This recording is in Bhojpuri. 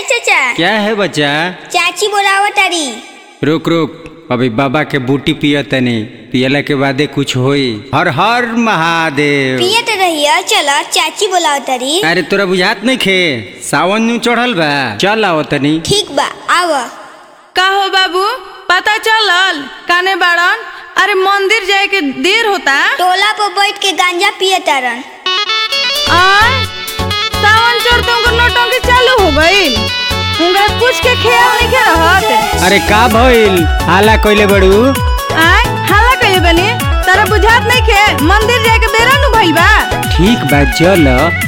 चाचा क्या है बच्चा चाची बोलावत तारी रुक रुक अभी बाबा के बूटी पिय तनी पियला के बादे कुछ होई हर हर महादेव पियत रहिया चला चाची बोलावत तारी अरे तोरा बुझात नहीं खे सावन नु चढ़ल बा चल आओ तनी ठीक बा आव का हो बाबू पता चलल काने बाड़न अरे मंदिर जाए के देर होता टोला पर बैठ के गांजा पियत तारन आय सावन चढ़ तुमको नौटंकी चालू हो गई उनका कुछ के ख्याल नहीं के रहत अरे का भइल हाला कइले बड़ू आय हाला कहिए बनी तारा बुझात नहीं के मंदिर जाए के बेरा नु भइल बा ठीक बा चल